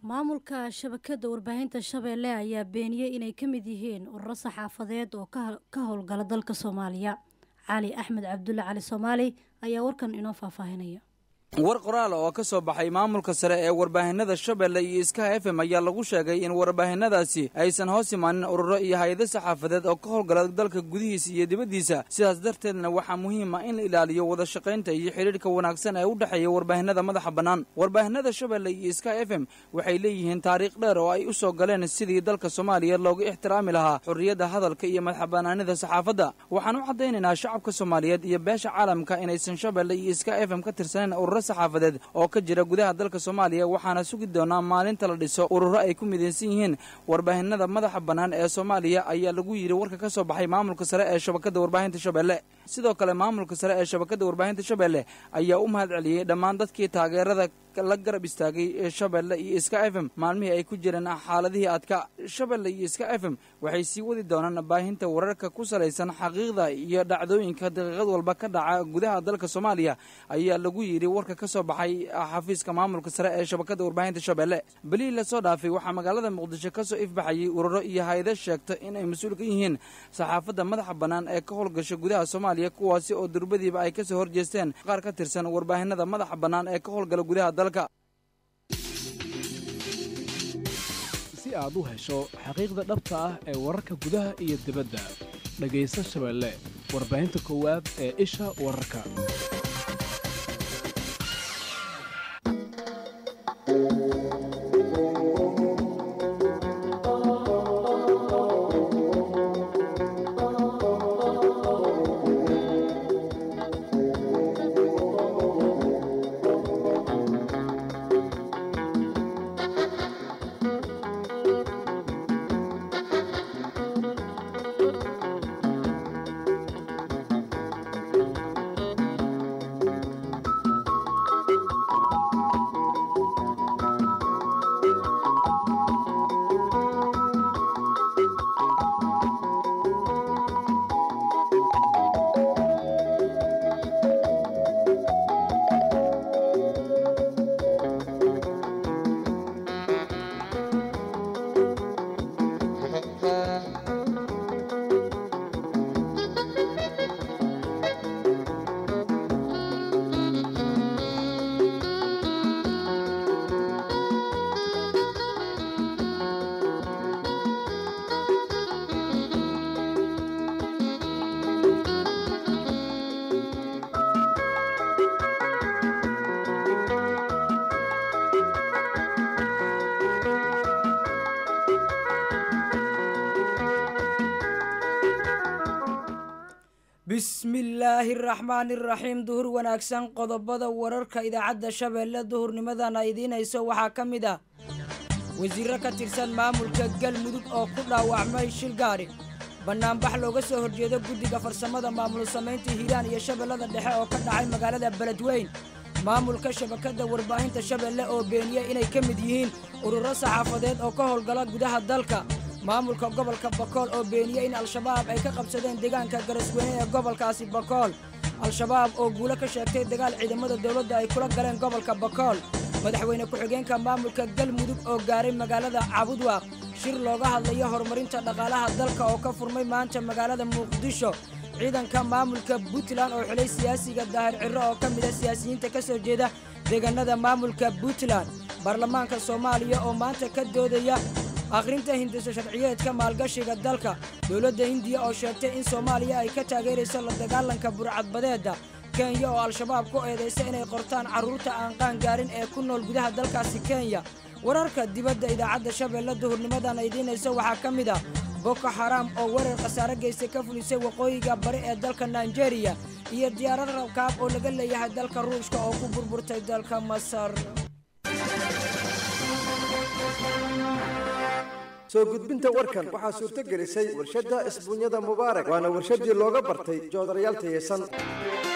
maamulka shabakada warbaahinta shabeelle ayaa beeniyey inay ka mid yihiin ururo saxaafadeed oo ka howlgala dalka soomaaliya cali axmed cabdulle cali soomaali ayaa warkan inoo faahfaahinaya war qoraal oo ka soo baxay maamulka sare ee warbaahinada shabeelle iyo iskaha f m ayaa lagu sheegay in warbaahinadaasi aysan hoos imaanin ururo iyo hay-ado saxaafadeed oo ka howlgala dalka gudihiisa iyo dibaddiisa sidaas darteedna waxaa muhiim ah in la ilaaliyo wada shaqaynta iyo xidhiidhka wanaagsan ee u dhexeeya warbaahinada madaxa bannaan warbaahinada shabeelle iyo iskaha f m waxay leeyihiin taariikh dheer oo ay u soo galeen sidii dalka soomaaliya looga ixtiraami lahaa xorriyadda hadalka iyo madaxbannaanida saxaafadda waxaan u caddaynaynaa shacabka soomaaliyeed iyo beesha caalamka inaysan shabeelle iyo iskaha f m ka tirsaneyn ururo saxaafadeed oo ka jira gudaha dalka soomaaliya waxaana sugi doonaa maalinta la dhiso ururo ay ku midaysan yihiin warbaahinada madaxa bannaan ee soomaaliya ayaa lagu yidhi warka ka soo baxay maamulka sare ee shabakadda warbaahinta shabeelle sidoo kale maamulka sare ee shabakadda warbaahinta shabeelle ayaa u mahad celiyey dhammaan dadkii taageerada la garab istaagay ee shabeelle iyo iska f m maalmihii ay ku jireen xaaladihii adka shabeelle iyo iska f m waxay sii wadi doonaan baahinta wararka ku salaysan xaqiiqda iyo dhacdooyinka daqiiqad walba ka dhaca gudaha dalka soomaaliya ayaa lagu yidhi warka ka soo baxay xafiiska maamulka sare ee shabakadda warbaahinta shabeelle belihii lasoo dhaafay waxaa magaalada muqdisho ka soo ifbaxayay ururo iyo hay-ado sheegta inay mas-uul ka yihiin saxaafadda madaxa bannaan ee ka howlgasha gudaha soomaaliya kuwaasi oo durbadiiba ay ka soo horjeesteen qaar ka tirsan warbaahinada madaxa bannaan ee ka howlgala gudaha dalka si aad u hesho xaqiiqda dhabta ah ee wararka gudaha iyo dibadda dhegayso shabeelle warbaahinta koowaad ee isha wararka bismillaahi araxmaani iraxiim duhur wanaagsan qodobada wararka idaacadda shabeelle duhurnimadana idiinayso waxaa ka mid ah wasiirro ka tirsan maamulka galmudug oo ku dhaawacmay shil gaadhi bannaanbax looga soo horjeedo guddiga farsamada maamul samaynta hiiraan iyo shabeellada dhexe oo ka dhacay magaalada beledweyn maamulka shabakadda warbaahinta shabeelle oo beeniyey inay ka mid yihiin ururo saxaafadeed oo ka howlgala gudaha dalka maamulka gobolka bakool oo beeniyey in al-shabaab ay ka qabsadeen deegaanka garasweyne ee gobolkaasi bakool al-shabaab oo guulo ka sheegtay dagaal ciidamada dowladda ay kula galeen gobolka bakool madaxweyne ku-xigeenka maamulka galmudug oo gaaray magaalada cabudwaaq shir looga hadlayo horumarinta dhaqaalaha dalka oo ka furmay maanta magaalada muqdisho ciidanka maamulka puntland oo xilay siyaasiga daahir cirro oo ka mida siyaasiyiinta ka soo jeeda deegaanada maamulka puntland baarlamaanka soomaaliya oo maanta ka doodaya akhrinta hindiso sharciyeedka maalgashiga dalka dowladda hindiya oo sheegtay in soomaaliya ay ka taageerayso la dagaalanka burcadbadeedda kenya oo al-shabaab ku eedaysa inay qortaan carruurta aan qaan gaarin ee ku nool gudaha dalkaasi kenya wararka dibadda idaacadda shabeelle duhurnimadana idiinaysa waxaa ka mid ah boko xaraam oo weerar khasaare geystay ka fulisay waqooyiga bari ee dalka naijeeriya iyo diyaarad rabkaab oo laga leeyahay dalka ruushka oo ku burburtay dalka masar soo gudbinta warkan waxaa suurto gelisay warshadda isbuunyada mubaarak waana warshadii looga bartay joodarayaal tayeysan